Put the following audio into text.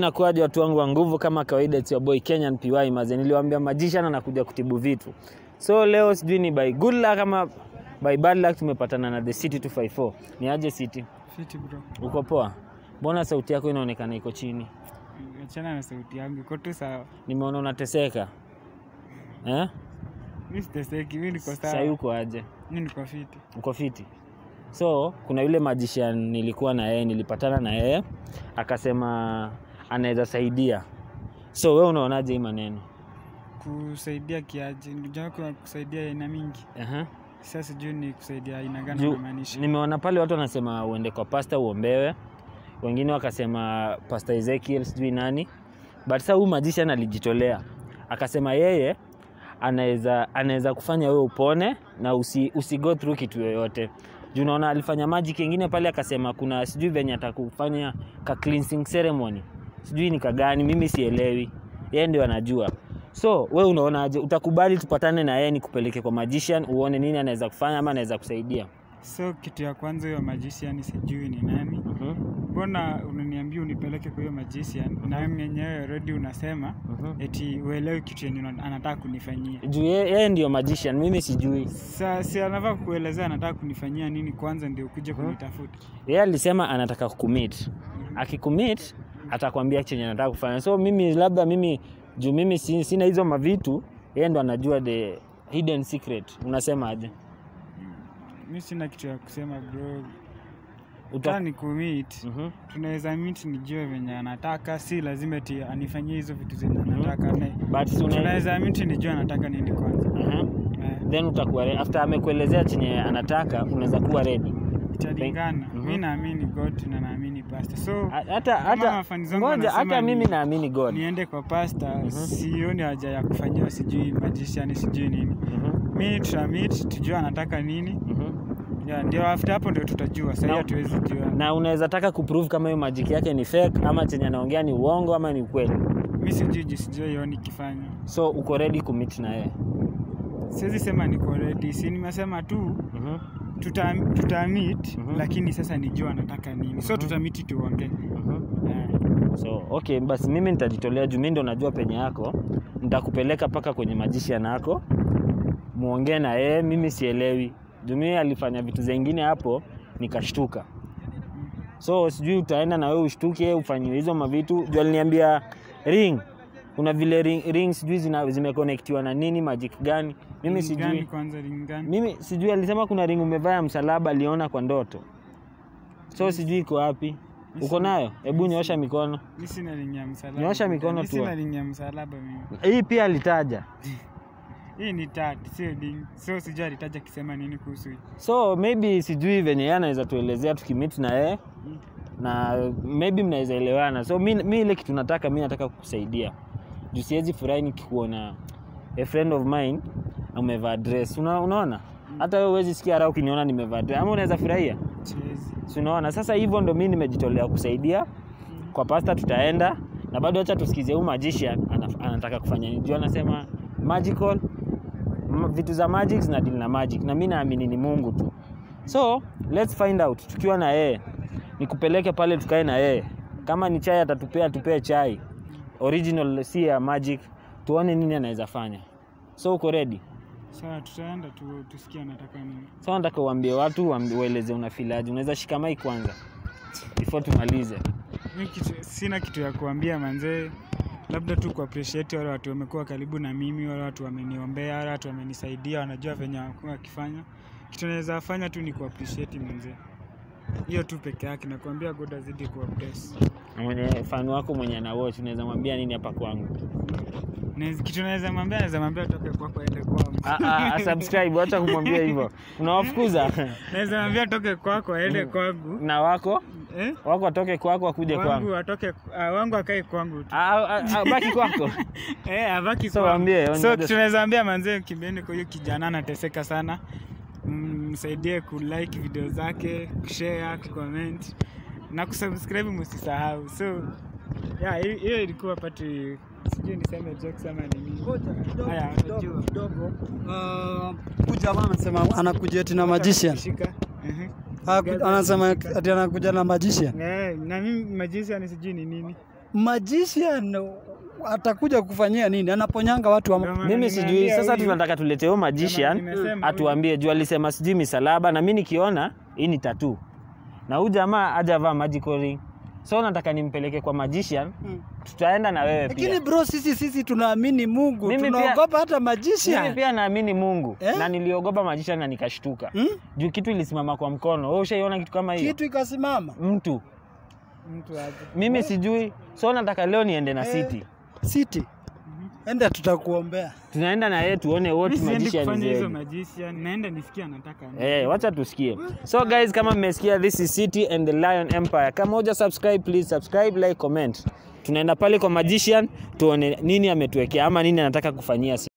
inakuwaje watu wangu wa nguvu? Kama kawaida, it's your boy Kenyan PY maze, niliwaambia magician anakuja kutibu vitu. So leo sijui ni by good luck ama by bad luck tumepatana na the City 254. Ni aje City? Fiti bro. Uko poa? Mbona sauti yako inaonekana iko chini? Achana na sauti yangu, iko tu sawa. Nimeona unateseka eh? Mimi siteseki, mimi niko Sasa sawa. uko aje? Mimi niko fiti. Uko fiti? So kuna yule magician nilikuwa na yeye, nilipatana na yeye akasema anaweza saidia. So wewe unaonaje hii maneno? Kusaidia kiaje? Ndugu yako kusaidia aina mingi. Aha. Sasa sijui ni kusaidia aina gani Juu, unamaanisha. nimeona pale watu wanasema uende kwa pasta uombewe, wengine wakasema pasta Ezekiel sijui nani, but sasa huyu magician alijitolea akasema yeye anaweza anaweza kufanya wewe upone na usi, usi go through kitu yoyote juu unaona alifanya magic ingine pale akasema kuna sijui venye atakufanya ka cleansing ceremony sijui ni kagani mimi sielewi yeye ndio anajua so we unaonaje utakubali tupatane na yeye nikupeleke kwa magician uone nini anaweza kufanya ama anaweza kusaidia So kitu ya kwanza huyo magician sijui ni nani. Mhm, Mbona unaniambia unipeleke kwa hiyo magician na wewe mwenyewe already unasema mhm. eti uelewi kitu yenye una- anataka kunifanyia. juu ye- yeye ndio magician mimi sijui Sa si anafaa kuelezea anataka kunifanyia nini kwanza ndio ukuje kunitafuta. yeye alisema anataka kucommit akicommit atakwambia chenye anataka kufanya so mimi labda mimi juu mimi si- sina hizo mavitu yeye ndo anajua the hidden secret unasema aje Mimi sina kitu ya kusema bro. Uta... Uta ni kumit. Mhm. Tunaweza meet nijue venye anataka, si lazima eti anifanyie hizo vitu zenye anataka. Ne- but si una- Tunaweza meet nijue anataka nini kwanza. Aha. Eh, then utakuwa re- after amekuelezea chenye anataka unaweza kuwa ready Italingana. Mhm. Mimi naamini God na naamini pastor. So Ha- hata Kama hata mafans wangu ngoja wanasema hata ni- mimi naamini god niende kwa pastor, sioni haja ya kufanyiwa sijui magician sijui nini. Mhm, Mi tutamit tujue anataka nini. mhm. Ya, ndio after hapo ndio tutajua. Sasa Na- hatuwezi jua. na unaweza taka kuprove kama hiyo magic yake ni fake ama chenye anaongea ni uongo ama ni ukweli Mi sijui juu sijui ioni kifanya. so uko ready kumit na yeye Siwezi sema niko ready. Si nimesema tu Mhm, tuta, tuta meet Mhm. lakini sasa nijua anataka nini. So tutamiti tuongee. mhm. Eh, so okay basi mimi nitajitolea juu mimi ndo najua penye yako nitakupeleka mpaka kwenye magician yako muongee na yeye mimi sielewi juu mimi alifanya vitu zingine hapo nikashtuka so sijui utaenda na wewe ushtuke ufanyiwe hizo mavitu juu aliniambia ring kuna vile ring, ring sijui zina- zimekonektiwa na nini magic gani mimi ring gani sijui kwanza ring gani? mimi sijui alisema kuna ring umevaa ya msalaba aliona kwa ndoto so sijui iko wapi uko nayo hebu nyoosha mikono Mi sina ring ya msalaba. Nyoosha mikono Mi tu. Sina ring ya msalaba mimi. hii pia alitaja Hii ni tat, sio ring. So sijui alitaja kisema nini kuhusu hii. so maybe sijui venye yeye anaweza tuelezea tukimit na yeye na maybe mnaweza elewana so mi, mi ile kitu nataka mi nataka kukusaidia juu siwezi furahi nikikuona a friend of mine umevaa dress Una, unaona hata wewe huwezi sikia raha ukiniona nimevaa dress ama unaweza furahia Siwezi. si unaona sasa hivyo ndo mi nimejitolea kusaidia kwa pasta tutaenda na bado acha tusikize huyu magician ana- anataka kufanya nini juu anasema magical m- vitu za magic zina deal na magic na mi naamini ni mungu tu so let's find out tukiwa na yeye nikupeleke pale tukae na yeye kama ni chai atatupea tupee chai original si ya magic tuone nini anaweza fanya so uko ready Sawa, tutaenda tu tusikie anataka nini. so nataka uambie watu uambi- ueleze unafilaji unaweza shika mai kwanza before tumalize Mi kitu, sina kitu ya kuambia manzee, labda tu kuappreciate wale watu wamekuwa karibu na mimi, wale watu wameniombea, wale watu wamenisaidia, wanajua venye wamekuwa wakifanya. Kitu naweza fanya tu ni kuappreciate manzee, hiyo tu peke yake. Nakuambia God azidi kuwabless. Na mwenye fan wako mwenye ana watch unaweza mwambia nini hapa kwangu Naweza- Kitu naweza mwambia, naweza mwambia toke kwako aende kwangu. Ah, ah, ah, subscribe acha kumwambia hivyo unawafukuza Naweza mwambia toke kwako aende kwangu. na wako Eh? wako atoke kwako akuje Wangu kwangu atoke, ah, wangu akae kwangu tu. Ah, ah, ah, baki kwako Eh, abaki So, kwangu. waambie, So waambie. tunaweza ambia manzee kimbeni kwa hiyo kijana anateseka sana. Mm, Msaidie kulike video zake, kushare, kucomment na kusubscribe msisahau. So yeah, hi- hiyo ilikuwa pati sijui niseme jokes ama ni nini. Haya, unajua. huyu jamaa anasema anakuja eti na magician. Shika. Mhm. Haku- Anasema ati anakuja na magician. Eh, na mimi magician sijui ni nini. magician atakuja kufanyia nini? Anaponyanga watu ama Ndio maana mimi sijui nimeambia sasa huyu- tunataka tulete huyo magician nimesema atuambie juu alisema sijui misalaba na mi nikiona hii ni tatu na huyu jamaa hajavaa magical ring so nataka nimpeleke kwa magician Mm. tutaenda na wewe Lakini pia bro, sisi sisi tunaamini Mungu, Mimi pia- tunaogopa hata mimi magician. pia naamini mungu Eh? na niliogopa magician na nikashtuka Hmm? juu kitu ilisimama kwa mkono wewe ushaiona kitu kama hiyo Kitu ikasimama mtu mtu aje. mimi sijui so nataka leo niende na Eh. city City, enda tutakuombea. tunaenda na yeye tuone what Mimi siendi magician kufanya is hizo ready. magician, naenda nisikia anataka nini. Eh, wacha tusikie. So guys, kama mmesikia this is City and the Lion Empire. Kama huja subscribe, please subscribe, like, comment. Tunaenda pale kwa magician tuone nini ametuwekea ama nini anataka kufanyia